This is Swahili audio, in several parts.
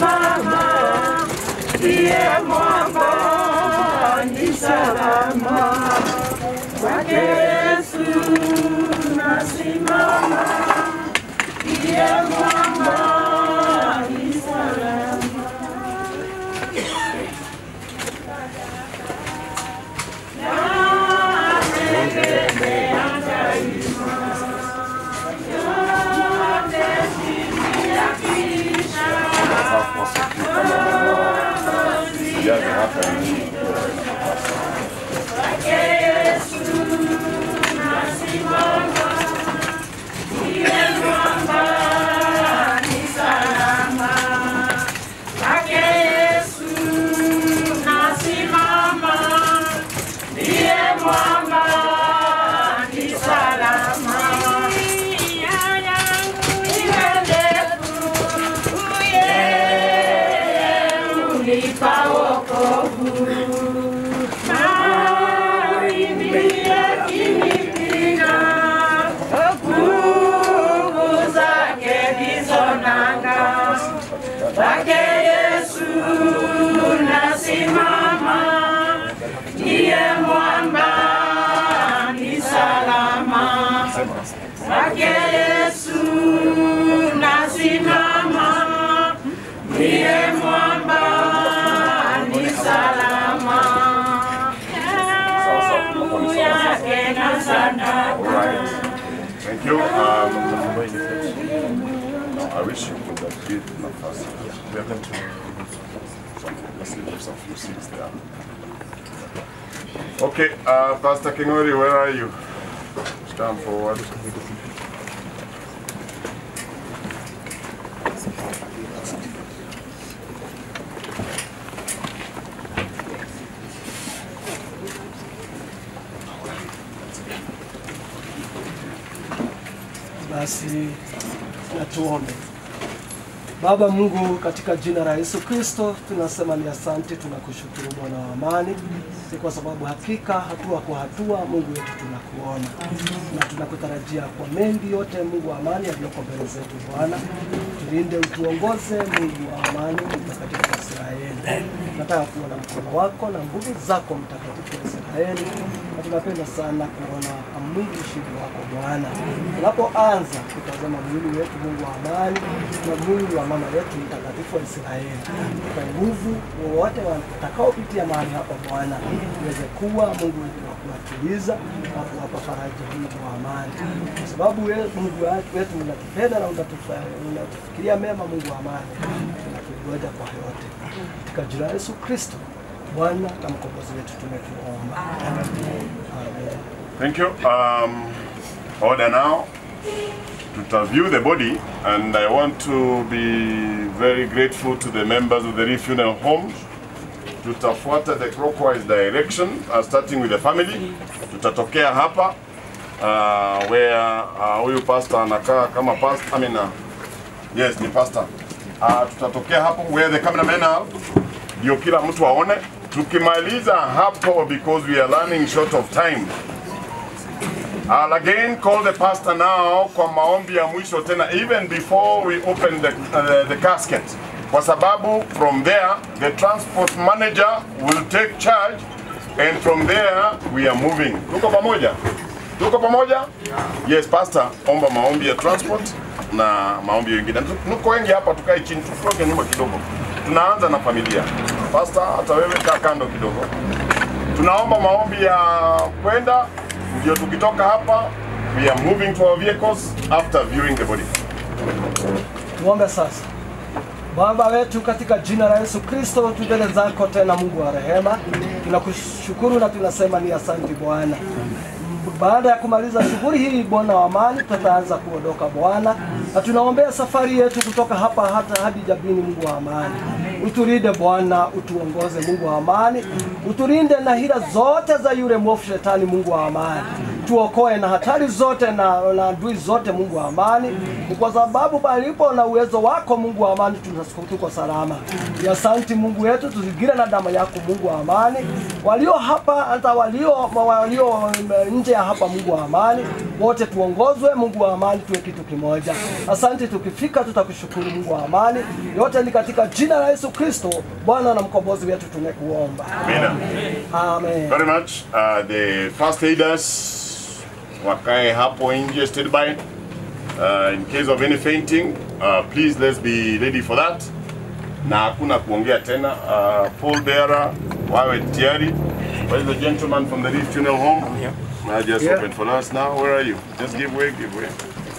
nasimama, ndiye mwamba ni salama. Kwake Yesu nasimama, ndiye mwamba ni salama. Sijazi hapa ni Kwake Yesu nasimama, ndiye mwamba ni salama. Njia yangu iwe ndefu, yeye unipa wokovu. Mawimbi yakinipiga, nguvu zake ndizo nanga. Kwake Yesu nasimama, ndiye mwamba ni salama. Kwake Yesu nasimama, ndiye mwamba ni salama. Damu yake na sadaka Thank you. Um, I wish you could have been nafasi. We are going to let's leave some few seats there. Okay, uh, Pastor Kingori, where are you? Stand forward. Basi na tuombe. Baba Mungu, katika jina la Yesu Kristo tunasema ni asante, tunakushukuru Bwana wa amani, ni kwa sababu hakika hatua kwa hatua Mungu wetu tunakuona na tunakutarajia kwa mengi yote, Mungu wa amani, yaliyoko mbele zetu. Bwana tulinde, utuongoze, Mungu wa amani, mtakatifu wa Israeli. Nataka kuona mkono wako na nguvu zako, mtakatifu wa Israeli, na tunapenda sana kuona Mungu ushindi wako Bwana, tunapoanza kutazama mwili wetu, Mungu wa amani, na mwili wa mama yetu mtakatifu wa Israeli, kwa nguvu wowote watakaopitia mahali hapa Bwana, uweze kuwa Mungu wa kuwatuliza na kuwapa faraja, Mungu wa amani, kwa sababu wewe Mungu wetu unatupenda na unatufa- unatufikiria mema, Mungu wa amani, tunakungoja kwa yote, katika jina la Yesu Kristo Bwana na mkombozi wetu tumetuomba, amen. Thank you. Um, order now. To view the body, and I want to be very grateful to the members of the Reef Funeral Home. Tutafuata the clockwise direction, uh, starting with the family. Tutatokea hapa uh, where uh, huyu pastor anakaa kama pastor, I mean, uh, yes, ni pastor. Uh, tutatokea hapo where the cameramen are, ndio kila mtu aone. Tukimaliza hapo, because we are running short of time, I'll again call the pastor now kwa maombi ya mwisho tena even before we open the, uh, the casket kwa sababu from there the transport manager will take charge and from there we are moving. Tuko pamoja? Tuko pamoja? Yes, pastor, omba maombi ya transport na maombi mengine. Tuko wengi hapa, tukae chini, tutoke nyuma kidogo. Tunaanza na familia. Pastor, hata wewe kaa kando kidogo. Tunaomba maombi ya kwenda ndio tukitoka hapa we are moving to our vehicles after viewing the body. Tuombe sasa. Baba wetu katika jina la Yesu Kristo, tu mbele zako tena, Mungu wa rehema, tunakushukuru na tunasema ni asante Bwana. Baada ya kumaliza shughuli hii, Bwana wa amani, tutaanza kuondoka Bwana, na tunaombea safari yetu kutoka hapa hata hadi Jabini. Mungu wa amani, utulinde Bwana, utuongoze Mungu wa amani, utulinde na hila zote za yule mwovu shetani. Mungu wa amani, utuokoe na hatari zote na na adui zote, Mungu wa amani. Ni kwa sababu palipo na uwezo wako, Mungu wa amani, tunasikia tuko salama. Ya Asante Mungu wetu, tuzingire na damu yako, Mungu wa amani. Walio hapa hata walio walio nje ya hapa, Mungu wa amani, wote tuongozwe, Mungu wa amani, tuwe kitu kimoja. Asante, tukifika tutakushukuru, Mungu wa amani. Yote ni katika jina la Yesu Kristo, Bwana na mkombozi wetu, tumekuomba. Amina. Amen. Very much. Uh, the first aiders wakae hapo nje standby. Uh, in case of any fainting, uh, please let's be ready for that. Na hakuna kuongea tena. Uh, Paul bearer wawe tayari. Where is the gentleman from the Reef Funeral Home? I'm here. Uh, just Yeah. open for us now. Where are you? Just give way, give way.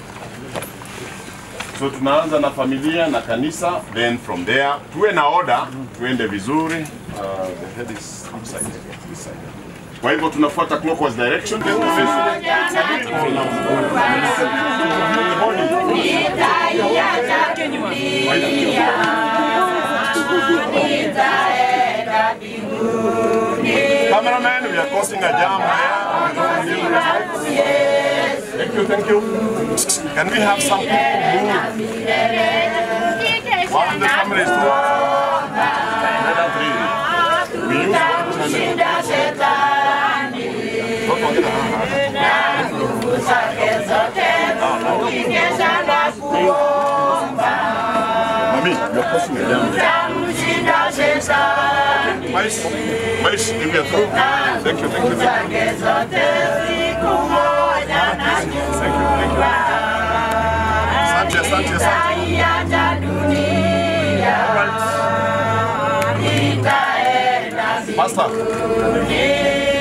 So tunaanza na familia na kanisa, then from there tuwe na order, tuende vizuri. Uh, the head is which side? This side. Kwa hivyo tunafuata clockwise direction. Then Cameraman, we are causing a jam here. Thank you, thank you. Can we have some people move? One of the camera is two. Another three. We use one channel. Don't forget that. Mami, you're causing a jam. Mais, mais, give me a throw. Thank you, thank you, thank you. Thank you, thank you. Asante, asante, asante. Pastor.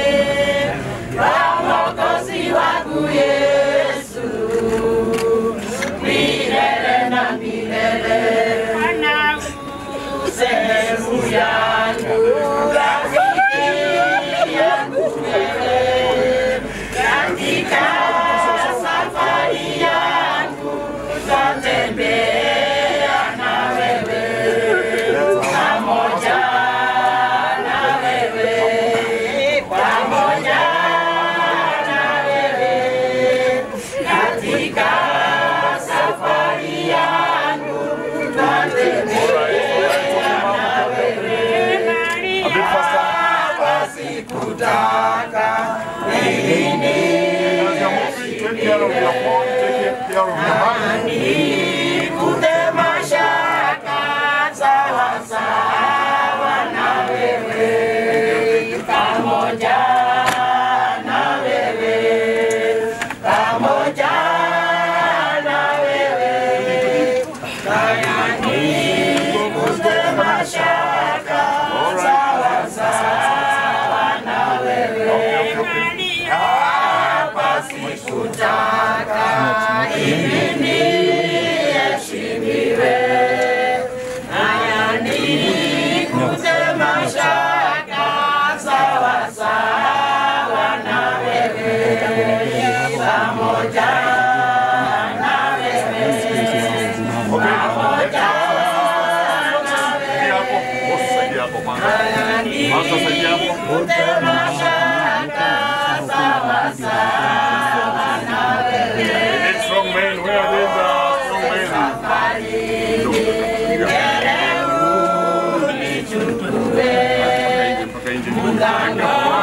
A bit faster. As you're moving, take care of your phone, take care of your hand. Saidia hapo. Boss, saidia hapo kwanza. Pastor, saidia hapo. We need strong men. Where are these uh, strong men? Look, mpaka nje, mpaka nje.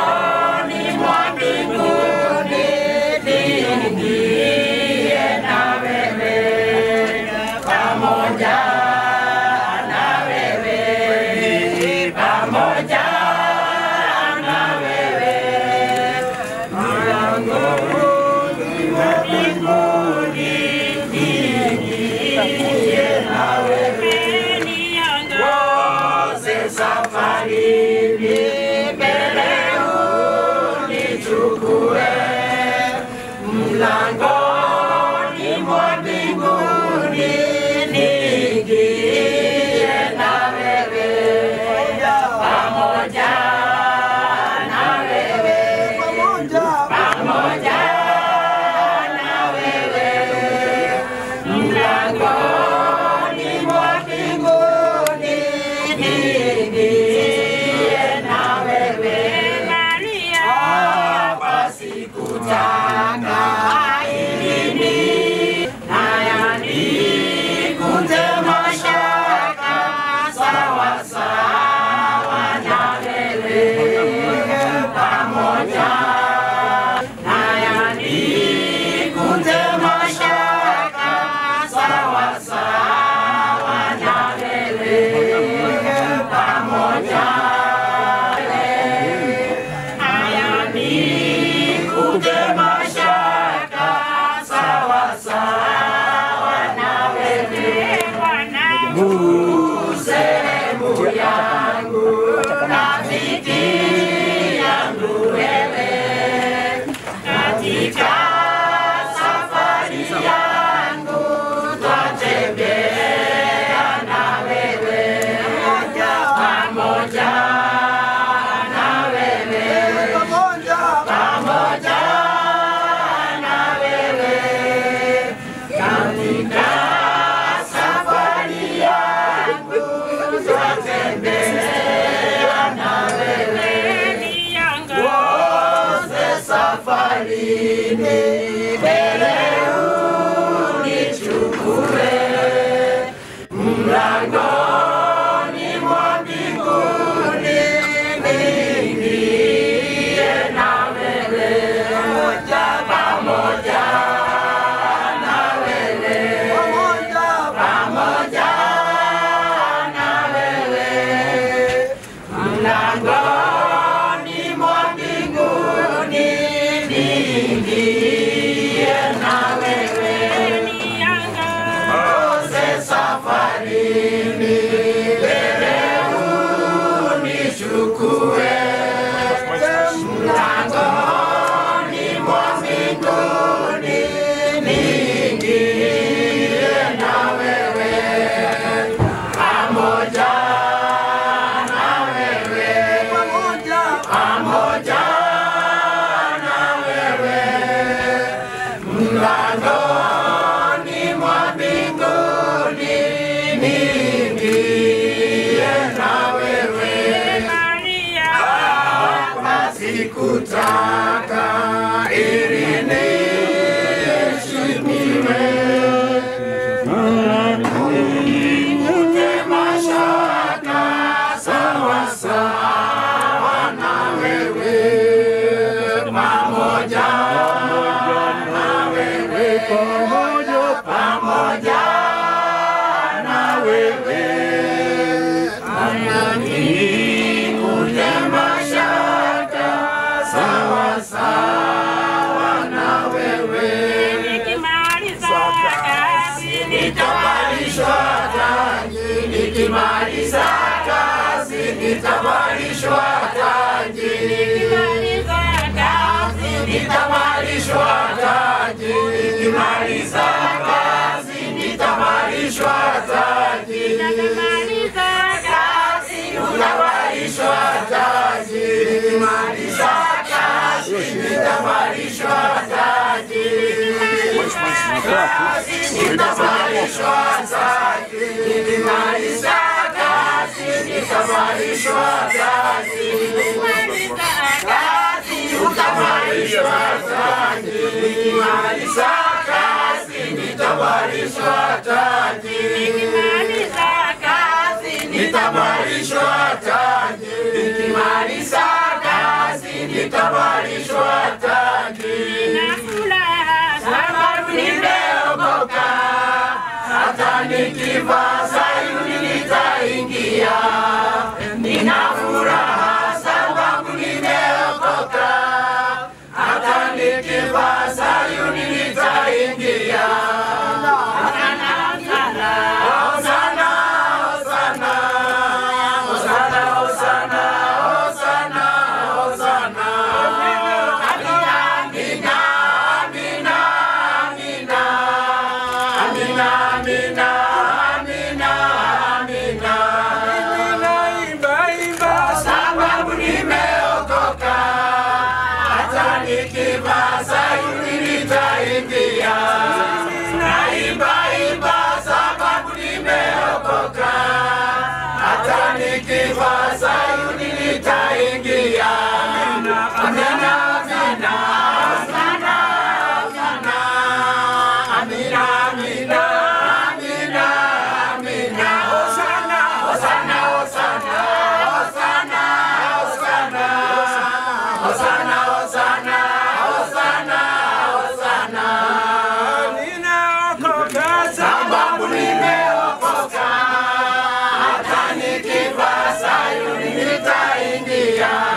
Nitaingia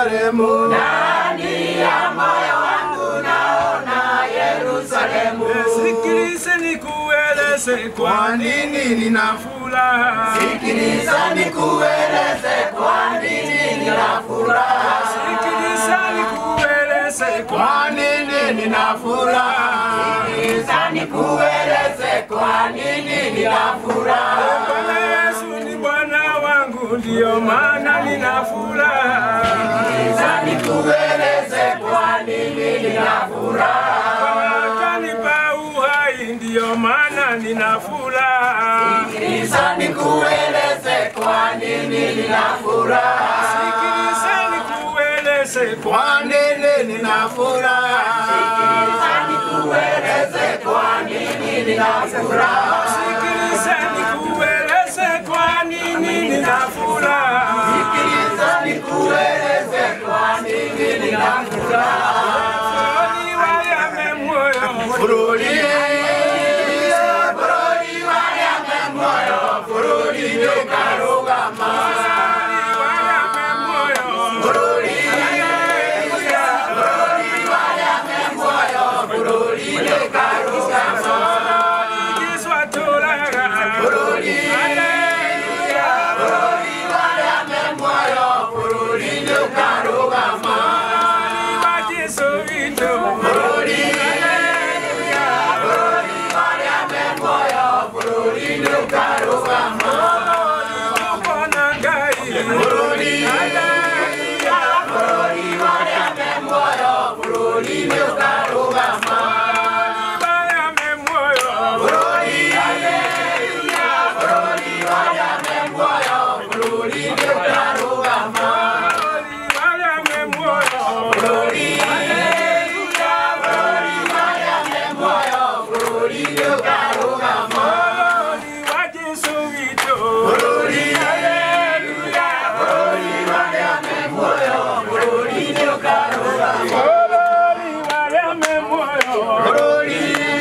Yerusalemu. ndani ya moyo wangu naona Yerusalemu. Sikilize nikueleze kwa nini nina furaha. Sikiliza nikueleze kwa nini nina furaha. Sikiliza nikueleze kwa nini nina furaha. Sikiliza nikueleze kwa nini nina furaha. Bwana Yesu ni Bwana wangu, ndiyo maana nina furaha. Sikiliza nikueleze kwa nini nina furaha. Bwana kanipa uhai, ndiyo maana nina furaha. Sikiliza nikueleze kwa nini nina furaha. Sikiliza nikueleze kwa nini nina furaha. Sikiliza nikueleze kwa nini nina furaha. Sikiliza nikueleze kwa nini nina furaha. Sikiliza nikueleze kwa nini nina furaha. Furoni wayame moyo, Furudi, furudi wayame moyo, furudi nyokarugama. wayame moyo. Furudi, furudi wayame moyo, furudi nyokarugama. Kiswa tolaga. Furudi, furudi wayame moyo, furudi nyokarugama. Wajiso vito. Furudi, furudi wayame moyo, furudi nyokarugama. Kupona ngai. Furudi, furudi wayame moyo, furudi nyokarugama. Wayame moyo. Furudi, furudi wayame moyo, furudi nyokarugama. Wayame moyo. Furudi, furudi wayame moyo, furudi nyokarugama. Wajiso vito. Furudi, furudi wayame moyo, furudi nyokarugama. Wayame moyo. Furudi,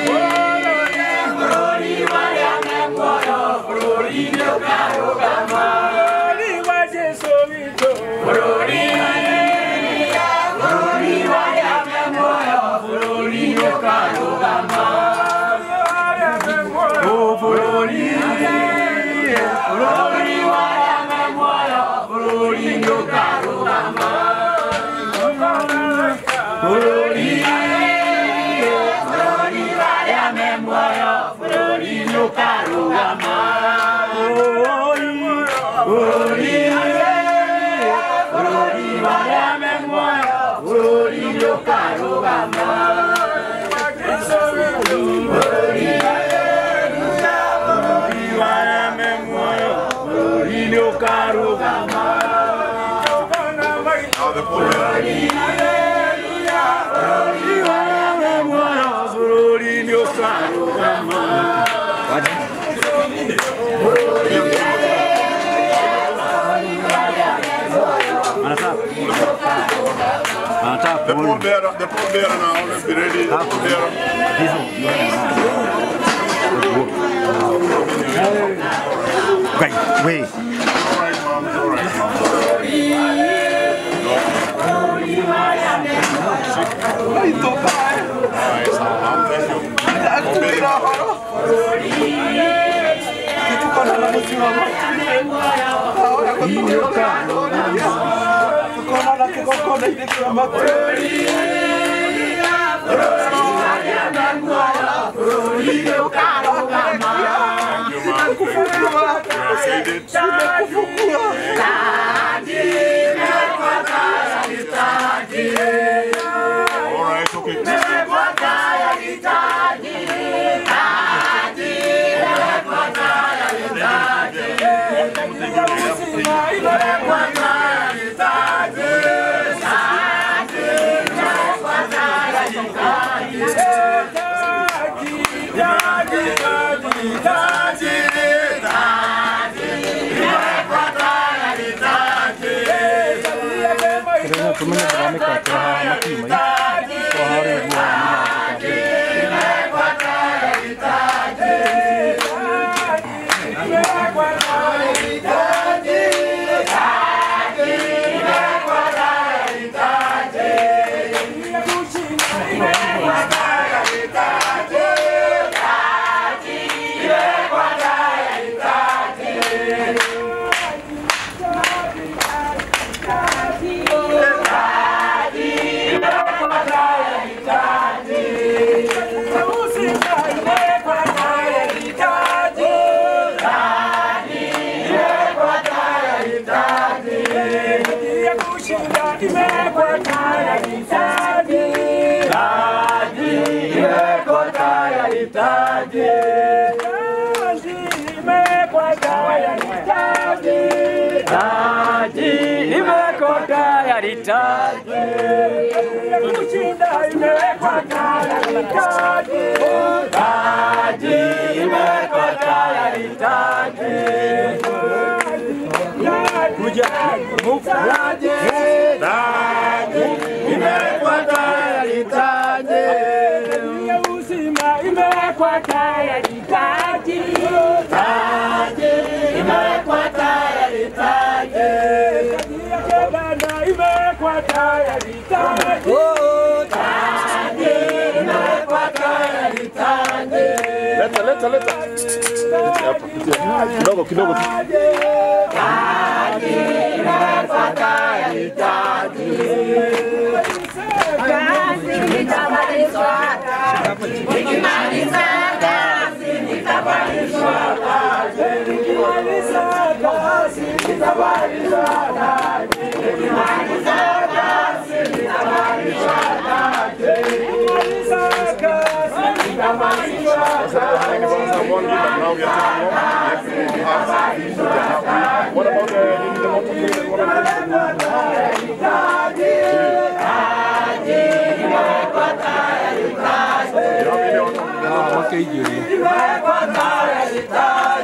furudi wayame moyo, furudi nyokarugama. Wajiso vito. Furudi, furudi wayame moyo, furudi nyokarugama. Wayame moyo. Furudi, furudi wayame moyo, furudi nyokarugama. Furudi, furudi wayame moyo, furudi nyokarugama. Furudi, furudi wayame moyo, furudi nyokarugama. Wajiso vito. Kupona maisha. Now the pulpit. The pallbearer, the pallbearer now, always be ready. The pallbearer. Wait, wait. All right, mom. All right, mom. All right, so, mom, thank you. Thank you, mom. You have said it. All right, okay. Tumenya kuramika kwa makima. Kwa hori kwa kushinda imewekwa tayari taji. imewekwa tayari taji. Taji imewekwa tayari taji. Taji imewekwa tayari taji. Kushinda imewekwa tayari taji. Taji imewekwa tayari taji. Kuja Taji imewekwa tayari taji. ya uzima imewekwa tayari taji. Taji imewekwa tayari taji. Ya kebana imewekwa tayari taji. Taji imewekwa tayari taji. Leta, leta, leta. Hapa, pitia. Kidogo, kidogo tu. Taji imewekwa tayari taji. One give, and now we are taking one. Yes, we have. What about the, the motor plate and what about the- You have any other- Wake hiyo. Imewekwa tayari taji.